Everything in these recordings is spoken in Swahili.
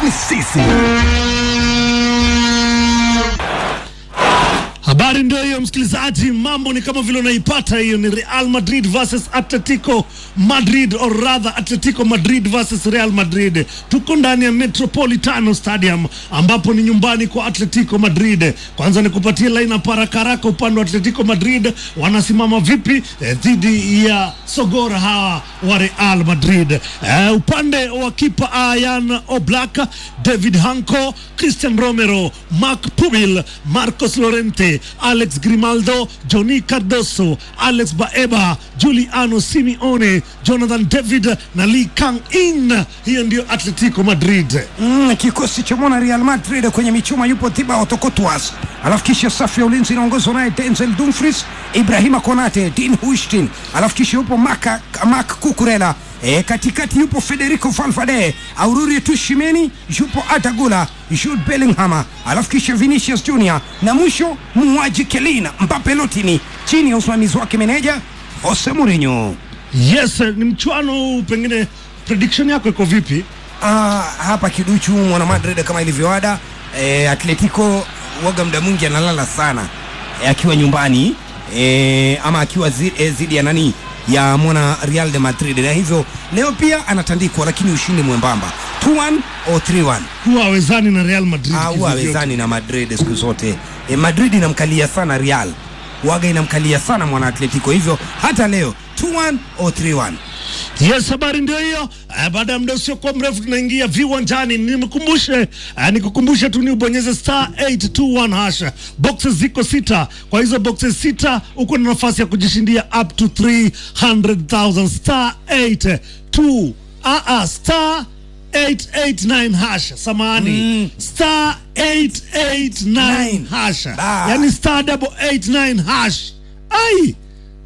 ni sisi. Habari ndio hiyo msikilizaji, mambo ni kama vile unaipata hiyo. Ni Real Madrid versus Atletico Madrid or rather Atletico Madrid versus Real Madrid. Tuko ndani ya Metropolitano Stadium ambapo ni nyumbani kwa Atletico Madrid. Kwanza ni kupatia lineup haraka haraka, upande wa Atletico Madrid wanasimama vipi eh, dhidi ya Sogora hawa wa Real Madrid. Eh, upande wa kipa Ayan Oblak, David Hanco, Christian Romero, Mark Pubil, Marcos Llorente, Alex Grimaldo, Johnny Cardoso, Alex Baeba, Giuliano Simeone, Jonathan David na Lee Kang In. Hiyo ndio Atletico Madrid. Mm, kikosi cha mwana Real Madrid kwenye michuma yupo Thibaut Courtois, alafu kisha safu ya ulinzi inaongozwa naye Denzel Dumfries, Ibrahima Konate, Dean Huijsen, alafu kisha yupo Maka, Marc Cucurella E, katikati yupo Federico Valverde, Aurelio Tchouameni, yupo Arda Jude Bellingham, alafu kisha Vinicius Junior na mwisho muuaji Kelina Mbappe Lotini chini ya usimamizi wake meneja Jose Mourinho. Yes, ni mchuano huu, pengine prediction yako iko vipi? Ah, hapa kiduchu mwana Madrid kama ilivyoada e, Atletico waga muda mwingi analala sana e, akiwa nyumbani e, ama akiwa zidi, e, zidi ya nani ya mwana Real de Madrid, na hivyo leo pia anatandikwa, lakini ushindi mwembamba 2-1 au 3-1 Huwa hawezani na Real Madrid. au kivyovyote. hawezani na Madrid siku zote. E, Madrid inamkalia sana Real, waga inamkalia sana mwana Atletico, hivyo hata leo 2-1 au 3-1 Yes, habari ndio hiyo. Eh, Baada ya muda usiokuwa mrefu tunaingia viwanjani. Nimekumbushe, eh, nikukumbushe tu ni ubonyeze star 821 hash. Boxes ziko sita. Kwa hizo boxes sita uko na nafasi ya kujishindia up to 300,000 star 82 ah ah star 889 hash. Samahani. Star 889 hash. Ah. Yaani star double 89 hash. Ai.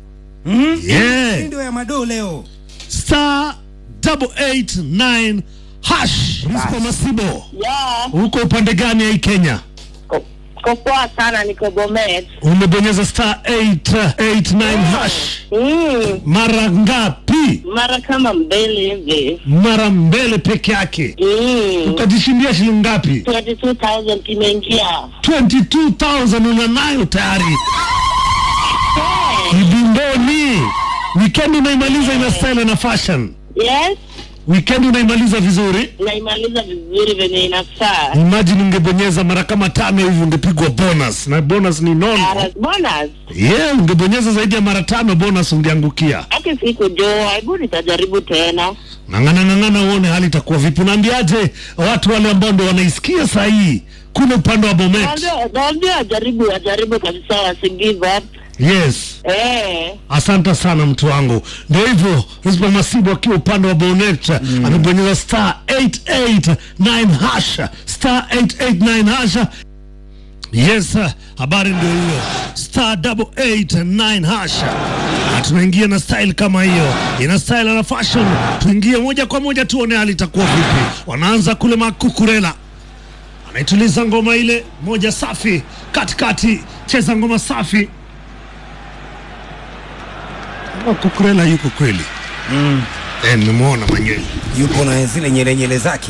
Yeah Hii ndio ya madoo leo. star double eight nine hash. Rizko Masibo, Ya, uko upande gani ya hii Kenya? ko- ko poa sana, niko Bomet. Umebonyeza star 889 hash Mm, mara ngapi? mara kama mbili hivi. Mara mbele peke yake. Mm, Ukajishindia shilingi ngapi? 22,000 kimeingia. 22,000 una nayo tayari kibindoni. Weekend unaimaliza ina style na fashion. Yes, Weekend unaimaliza vizuri. naimaliza vizuri venye inafaa. Imagine ungebonyeza mara kama tano hivi ungepigwa bonus na bonus ni nono. Ara- Bonus, Yeah, ungebonyeza zaidi ya mara tano bonus ungeangukia. haki siku jo, hebu nitajaribu tena. Ng'ang'ana ng'ang'ana uone hali itakuwa vipi. Unaambiaje watu wale ambao ndio wanaisikia saa hii kule upande wa Bomet? Naambia- Naambia ajaribu, ajaribu kabisa, wasi give up. Yes. Eh, Asante sana mtu wangu. Ndio hivyo, Rizpa Masibu akiwa upande wa Bonet amebonyeza star 889 hash, star 889 hash. Yes, uh, habari ndio hiyo, star double eight nine hash, na tunaingia na style kama hiyo, ina style na fashion. Tuingie moja kwa moja tuone hali itakuwa vipi. Wanaanza kule Makukurela anaituliza ngoma ile moja safi, katikati cheza ngoma safi. Makukurela yuko kweli eh, nimemwona mwenyewe. yupo na zile nyele nyele zake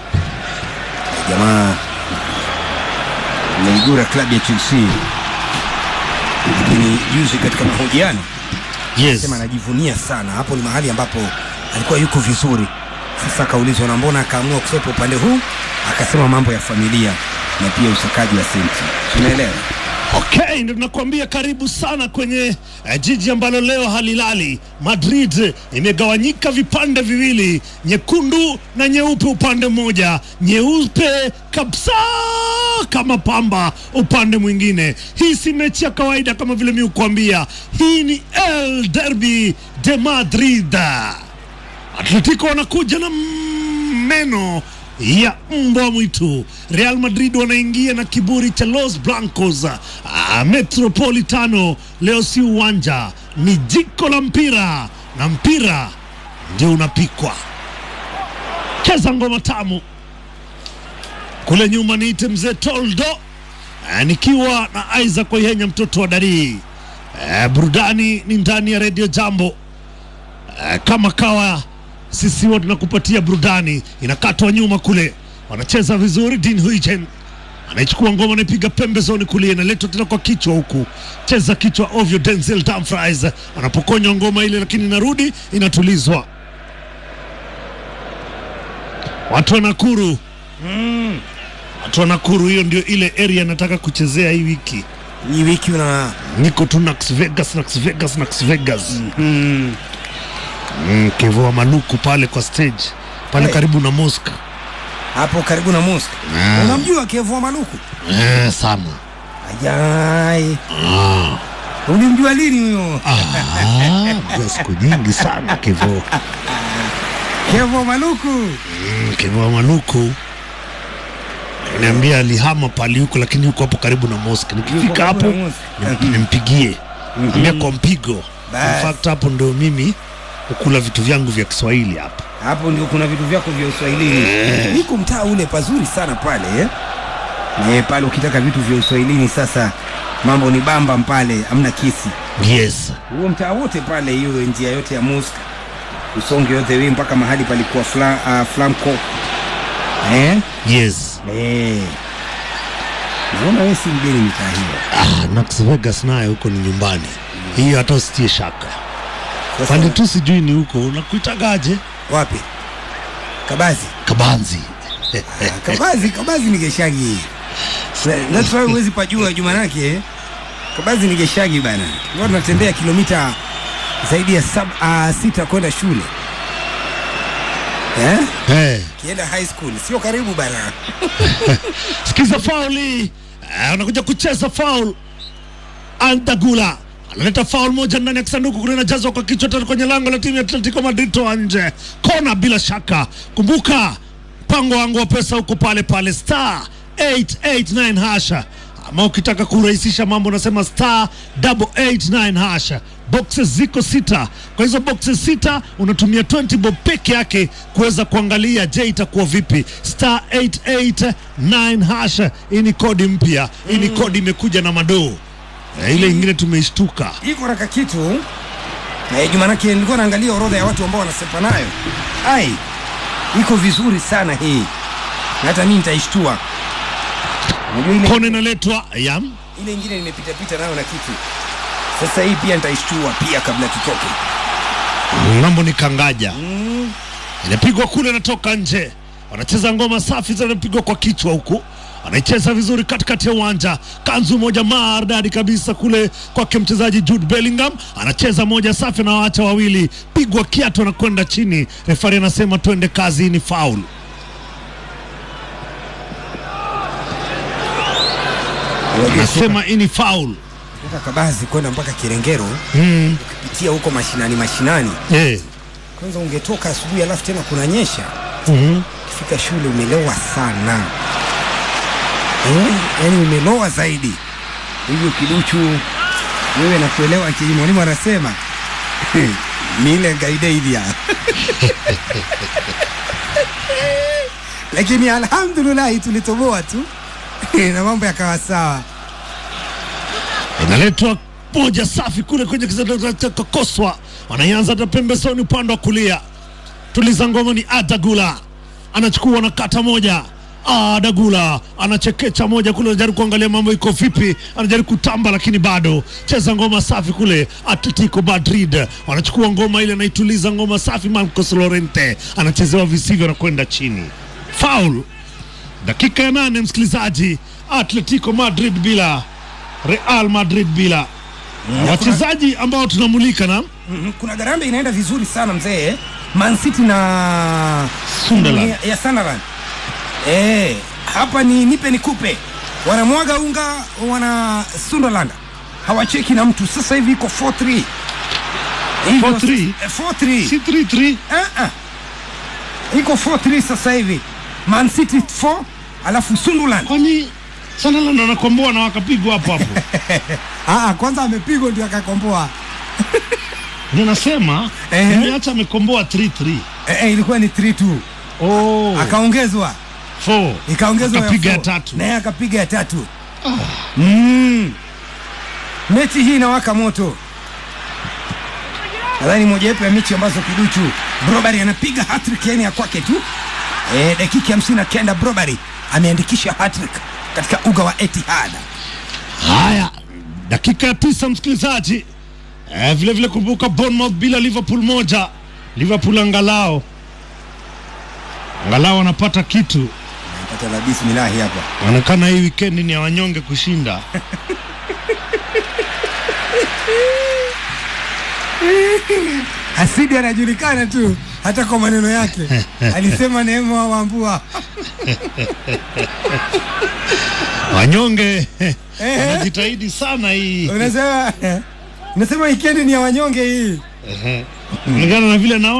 jamaa ameigura klabu ya Chelsea, lakini juzi katika mahojiano Yes. sema anajivunia sana. Hapo ni mahali ambapo alikuwa yuko vizuri. Sasa akaulizwa na mbona akaamua kusepa upande huu, akasema mambo ya familia na pia usakaji wa senti. Unaelewa? Okay, ndio tunakuambia karibu sana kwenye eh, jiji ambalo leo halilali. Madrid imegawanyika vipande viwili, nyekundu na nyeupe upande mmoja, nyeupe kabisa kama pamba upande mwingine. Hii si mechi ya kawaida kama vile mi kuambia, hii ni El Derby de Madrid. Atletico wanakuja na meno ya mbwa mwitu. Real Madrid wanaingia na kiburi cha Los Blancos. Ah, Metropolitano leo si uwanja, ni jiko la mpira na mpira ndio unapikwa. Cheza ngoma tamu kule nyuma, niite mzee Toldo ah, nikiwa na Isaac Oyenya mtoto wa Darii. Eh, burudani ni ndani ya redio Jambo. Eh, kama kawa sisi huwa tunakupatia burudani, inakatwa nyuma kule wanacheza vizuri. Dean Huijsen anaichukua ngoma, anaipiga pembezoni kulia, inaletwa tena kwa kichwa huku, cheza kichwa ovyo. Denzel Dumfries anapokonywa ngoma ile, lakini inarudi inatulizwa. Watu wa Nakuru watu wa Nakuru, hiyo ndio ile area nataka kuchezea hii wiki. hii wiki una Niko tu Las Vegas, Las Vegas, Las Vegas. mm, Mm, Kevoa Maluku pale kwa stage pale Hey. karibu na Mosca. hapo karibu na Mosca. Ah. Unamjua Kevua Maluku? Eh, sana. Ajai, Ah. ulimjua lini huyo? Ah, mjua siku nyingi sana Kevo. Kevua Maluku Mm, Kevoa Maluku niambia alihama pali huko, lakini yuko hapo karibu na Mosca. Nikifika Yuko hapo karibu na Mosca. nim- nimpigie ambia kwa mpigo. In Bas. fact hapo ndio mimi hukula vitu vyangu vya Kiswahili hapa. hapo ndio kuna vitu vyako vya uswahilini. Niko mtaa ule pazuri sana pale eh? Eh, pale ukitaka vitu vya uswahilini sasa mambo ni bamba pale, amna kisi. Yes. Huo mtaa wote pale, hiyo njia yote ya Mosca usonge yote wewe mpaka mahali palikuwa fla, uh, Flamco eh? Yes. Eh. Naona wewe si mgeni mitaa hiyo. Ah, Las Vegas naye huko ni nyumbani. Hiyo hata usitie shaka. Sasa, Pande tu sijui ni huko unakuitagaje? wapi? Kabazi. Kabanzi. Ah, Kabazi, Kabazi ni Geshagi. Na- That's why huwezi pajua juma nake. eh. Kabazi ni Geshagi bana. Ndio tunatembea kilomita zaidi ya sab, uh, sita kwenda shule. Eh? Eh. Kienda high school, sio karibu bana. Sikiza fauli. Eh, anakuja kucheza faul. Antagula analeta faul moja ndani ya kisanduku kule, inajazwa kwa kichwa tena kwenye lango la timu ya Atletico Madrid, toa nje kona. Bila shaka, kumbuka mpango wangu wa pesa huko pale pale star 889 hasha, ama ukitaka kurahisisha mambo unasema star 889 hasha. Boxes ziko sita, kwa hizo boxes sita unatumia 20 bob peke yake kuweza kuangalia, je, itakuwa vipi? Star 889 hasha. Hii ni kodi mpya, hii ni kodi imekuja na madoo Eh, ile ingine tumeishtuka. Iko raka kitu. Eh, juma nake nilikuwa naangalia orodha ya watu ambao wanasepa nayo. Ai. Iko vizuri sana hii. Na hata mimi nitaishtua. Unajua ile Kona inaletwa yam ile ingine nimepita pita nayo na kitu. Sasa hii pia nitaishtua pia kabla tutoke. mambo ni kangaja inapigwa kule, inatoka nje, wanacheza ngoma safi, zinapigwa kwa kichwa huku, anaicheza vizuri katikati ya uwanja, kanzu moja maridadi kabisa kule kwake mchezaji Jude Bellingham, anacheza moja safi, na waacha wawili, pigwa kiatu, anakwenda chini, refari anasema twende kazi, hii ni faul. Unajua Anasema hii ni faul. kutoka Kabazi kwenda mpaka Kirengero Mm. ukipitia huko mashinani mashinani. Eh. Kwanza ungetoka asubuhi alafu tena kunanyesha. Mhm. Ukifika shule umelewa sana. Eh, yaani umeloa zaidi. Hivyo kiduchu wewe na kuelewa kile mwalimu anasema ni ile gaidaidia. Lakini alhamdulillah tulitoboa tu na mambo yakawa sawa. inaletwa moja safi kule kwenye kakoswa, wanaianza hata pembezoni upande wa kulia. Tuliza ngoma ni Adagula anachukua na kata moja. Adagula anachekecha moja kule, anajaribu kuangalia mambo iko vipi, anajaribu kutamba, lakini bado cheza ngoma safi kule. Atletico Madrid wanachukua ngoma ile, anaituliza ngoma safi. Marcos Llorente anachezewa visivyo na kwenda chini, faul. Dakika ya nane, msikilizaji, Atletico Madrid bila Real Madrid bila wachezaji ambao tunamulika na Mhm, kuna garambe inaenda vizuri sana mzee Man City na Sunderland. ya, ya Sunderland eh, hapa ni nipe nikupe wanamwaga unga wana Sunderland hawacheki na mtu sasa hivi iko 4-3 Hivyo 4-3? eh, 4-3 si 3-3 Eh, eh. iko 4-3 sasa hivi Man City 4 alafu Sunderland kwani Sunderland wanakomboa na wakapigwa hapo hapo. ah, kwanza amepigwa ndio akakomboa Ndio nasema Ehe. nimeacha amekomboa 3-3 eh, eh, ilikuwa ni 3-2 oh, akaongezwa 4 ikaongezwa akapiga ya four. tatu. naye akapiga ya tatu mm. mechi hii inawaka moto nadhani mojawapo ya mechi ambazo kiduchu brobari anapiga hattrick yani ya kwake tu e, dakika hamsini na kenda Brobary ameandikisha hattrick katika uga wa Etihad. Haya, dakika ya tisa, msikilizaji. Eh, vile vile kumbuka Bournemouth bila Liverpool moja. Liverpool angalao angalao wanapata kitu. Pata la bismillahi hapa. Inaonekana hii weekend ni ya wanyonge kushinda. Hasidi anajulikana tu hata kwa maneno yake. Alisema Neema Wambua. Wanyonge wanajitahidi sana hii Unasema unasema weekend ni ya wanyonge hii. kulingana na vile naona